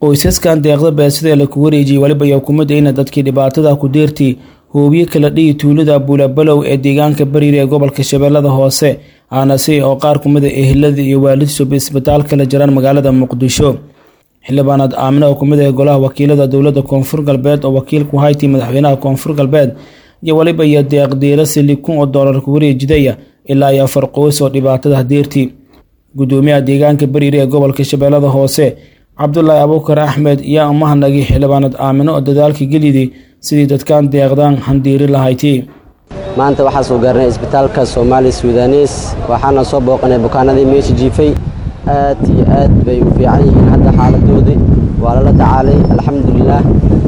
qoysaskan deeqda beesida laku wareejiyey weliba iyo hukuumadda ina dadkii dhibaatada ku deertii hoobiye kala dhihi tuulada buulabalow ee deegaanka bariir ee gobolka shabeellada hoose aanase oo qaar kumida ehelada iyo waalidsuba isbitaalka la jiraan magaalada muqdisho xildhibaanaad aamine oo kumid ah golaha wakiilada dowladda koonfur galbeed oo wakiilku haytii madaxweynaha koonfur galbeed iyo weliba iyo deeqdiirasi li kun oo doolar ku wareejidaya ilaa iyo afar qoys oo dhibaatada deertii gudoomiyaha deegaanka bariir ee gobolka shabeellada hoose cabdulaahi abuukar axmed yaa umahanagay xildhibaanad aamino oo dadaalka gelidi sidii dadkan deeqdaan handiiri lahayti maanta waxaa soo gaarnay isbitaalka soomaali sudanes waxaana soo booqanay bukaanadii meesha jiifay aad iyo aad bay u fiican yihiin hadda xaaladoodii waa lala tacaalay alxamdulilaah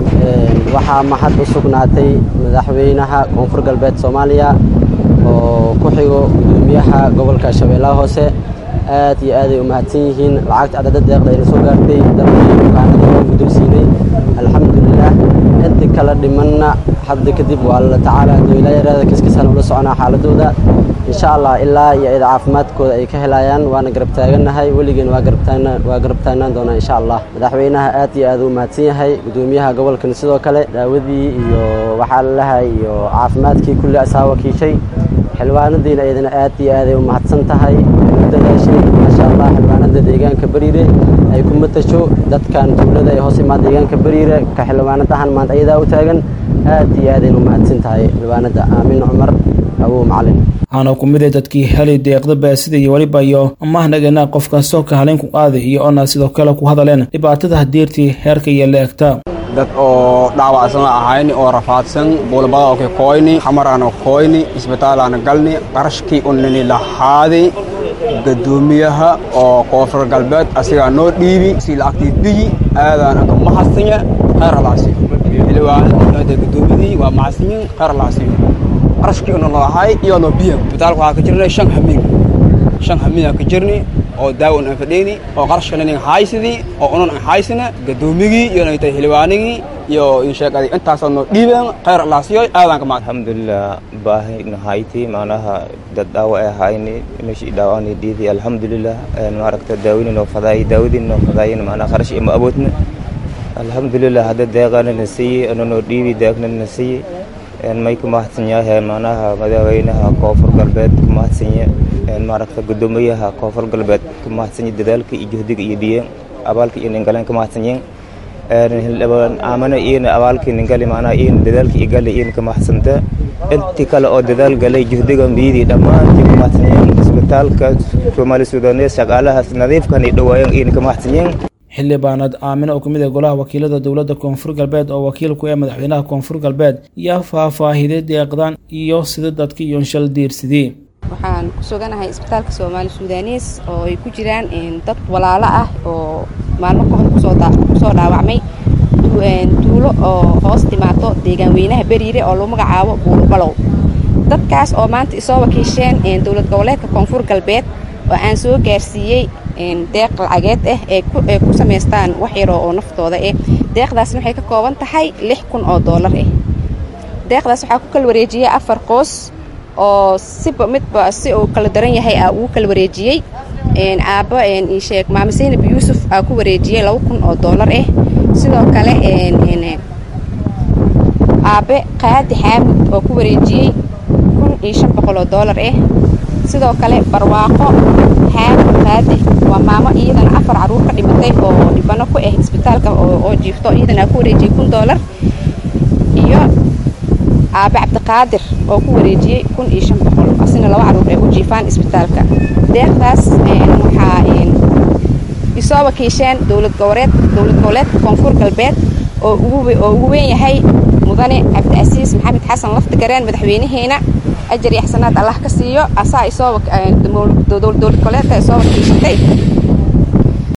waxaa mahad u sugnaatay madaxweynaha koonfur galbeed soomaaliya oo ku xigo gudoomiyaha gobolka shabeellaha hoose aad iyo aaday u mahadsan yihiin lacagta adada deeqda ayna soo gaartay dalkii bukaanadii oo guddoonsiinay alxamdulilaah inta kala dhimanna hadda kadib waa lala tacaala doylayareeda kiskasaan ula soconaa xaaladooda insha allah ilaa iyo ida caafimaadkooda ay ka helayaan waana garab taagannahay weligeen waa garab taagnaan doonaa insha allah madaxweynaha aad iyo aad u mahadsan yahay gudoomiyaha gobolkan sidoo kale daawadii iyo waxaa lalahay iyo caafimaadkii kulli asaa wakiishay xildhibaanadiina iyadana aad iyo aaday u mahadsan tahay dadaashay maasha allah xildhibaanada deegaanka bariire ay ku matasho dadkan tuulada ee hoos imaa deegaanka bariire ka xildhibaanad ahaan maanta ayadaa u taagan aad iyo aadayna u mahadsan tahay xildhibaanada aamin cumar awow macalin waxaana ku mid a dadkii helay deeqda baasida iyo weliba iyo amahnagana qof kastoo ka haleyn ku qaaday iyo ona sidoo kale ku hadaleen dhibaatada hadeertii heerka iyo leegta dad oo dhaawacsan ahayn oo rafaadsan buulbada ka koyni xamaraana koyni isbitaalaana galni qarashkii unini lahaaday gadoomiyaha oo koonfur galbeed asigaa noo dhiibi si lacagtii biyi aadaana ka mahadsinya khayr alaasiyo xildhibaanada gadoomiyadii waa mahadsinyin khayr alaasiyo qarashkii una lahay iyo noo biya isbitaalka waxaa ka jirnay shan hamiin shan hamiinaa ka jirni oo daawan aan fadheyni oo qarashkan inan haysidii oo unan aan haysina gadoomigii iyo naytay xildhibaanigii iyo insheegadi intaasoo noo dhiibeen khayr alaasiyo aadaan ka mahad alxamdulilah baahi nahayti macnaha dad dhaawa ay ahayni meeshii dhaawani dhiidi alxamdulilah maaragta daawini noo fadaay daawadii noo fadaayin macnaha qarash ima awoodna alxamdulilah hadda deeqana na siiyey ana noo dhiibi deeqna na siiyey may ku mahadsan yahay macnaha madaxweynaha koonfur galbeed ku mahadsanya maaragta gudoomiyaha koonfur galbeed ku mahadsanya dadaalka iyo juhdiga iyo dhiyeen abaalka iyo ningaleen ka mahadsanyeen aamana iyana abaalkii ningali macnaha iyana dadaalka iyo gali iyana ka mahadsanta intii kale oo dadaal galay juhdiga biyadii dhammaantii ku mahadsanyeen isbitaalka soomaali sudanes shaqaalahaas nadiifkan ay dhawaayeen iyana ka mahadsanyeen xildhibaanad aamine oo kamid ah golaha wakiilada dowladda koonfur galbeed oo wakiil ku ee madaxweynaha koonfur galbeed yaa faahfaahiday deeqdan iyo sida dadka iyo shal diirsidii waxaan ku suganahay isbitaalka soomaali sudanes oo ay ku jiraan dad walaalo ah oo maalmo ka hor kusoo dhaawacmay tuulo oo hoos timaato deegaan weynaha beriire oo lagu magacaabo buulbalow dadkaas oo maanta isoo wakiisheen dowlad goboleedka koonfur galbeed oo aan soo gaarsiiyey deeq lacageed ah ee ku samaystaan wax yaroo oo naftooda ah deeqdaasna waxay ka kooban tahay lix kun oo doolar ah deeqdaas waxaa ku kala wareejiyey afar qoos oo siba midba si uu kala daran yahay aa ugu kala wareejiyey aabbo isheeg maama saynab yuusuf aa ku wareejiyey laba kun oo doolar ah sidoo kale aabbe qaadi xaamud oo ku wareejiyey kun iyo shan boqol oo doolar ah sidoo kale barwaaqo xaamud qaadi waa maamo iyadana afar caruur ka dhimatay oo dhibano ku ah isbitaalka oo jiifto iyadana aa ku wareejiyey kun doolar iyo aabe cabdiqaadir oo ku wareejiyey kun iyo shan boqol asina laba caruur ay u jiifaan isbitaalka deeqdaas waxaa isoo wakiisheen dowlad goboleed dowlad goboleedka koonfur galbeed oo ugu weyn yahay mudane cabdicasiis maxamed xasan laftigareen madaxweynaheena ajar iyo xasanaad allah ka siiyo asaa isoo dowlad goboleedka isoo wakiishatay